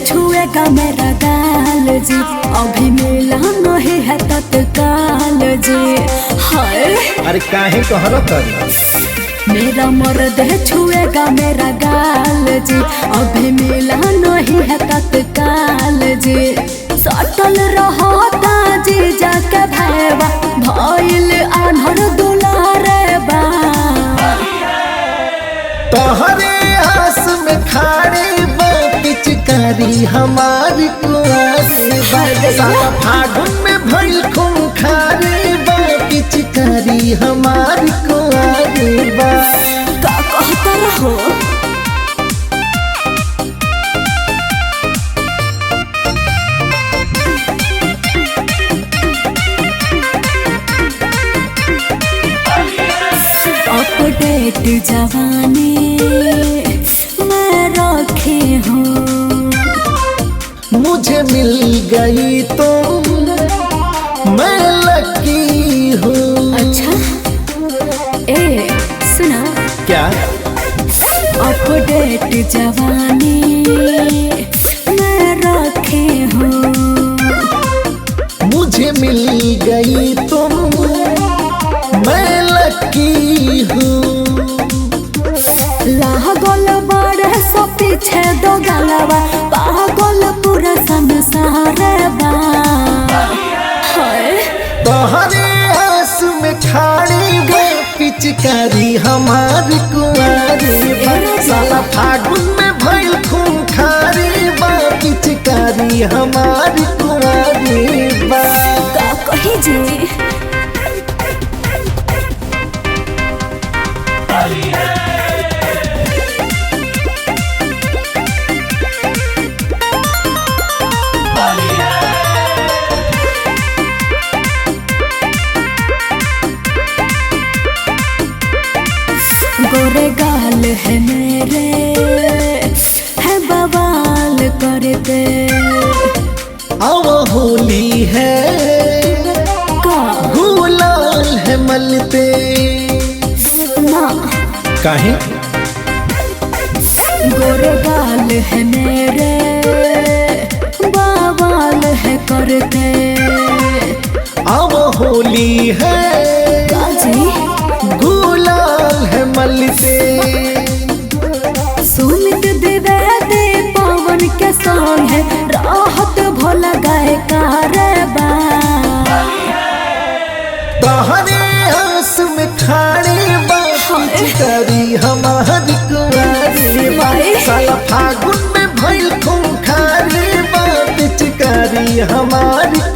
छुएगा मेरा गाल जी अभी मिला नहीं है तत्काल जी हाय अरे काहे कहर तरी मेरा मर्द छुएगा मेरा गाल जी अभी मिला नहीं है तत्काल जी सटल रहता जी जाके भैया भइल आन्हर दुलारे बा तोहरे आस में खाड़ी बा पिचकारी हमारी कुआरी बा साला फागुन में भइल खूंखारी बा पिचकारी हमारी कुआरी बा का कहता रहो अपडेट जवानी मैं रखे हूँ मुझे मिल गई तुम मैं लकी हूँ अच्छा ए सुना क्या अपडेट जवानी मैं रखे हूँ मुझे मिल गई तुम मैं लकी हूँ लागल बड़े सो पीछे दो गलवा पागल पूरा संसार बा हाय तोहरे आस में खाड़ी बा पिचकारी हमारी कुआरी बा साला फागुन में भइल खूंखारी बा पिचकारी हमारी कुआरी बा का कही जी गोरे गाल है मेरे है बवाल करते अब होली है का गुलाल है मलते ना काहे गोरे गाल है मेरे बवाल है करते अब होली है काजी गुलाल है मलते सुमित द्विवेदी पवन के संग है राहत भोला गाय कारबा तोहरे आस में खाड़ी बा पिचकारी हमारी कुआरी बा साला फागुन में भइल खूंखारी बा पिचकारी हमारी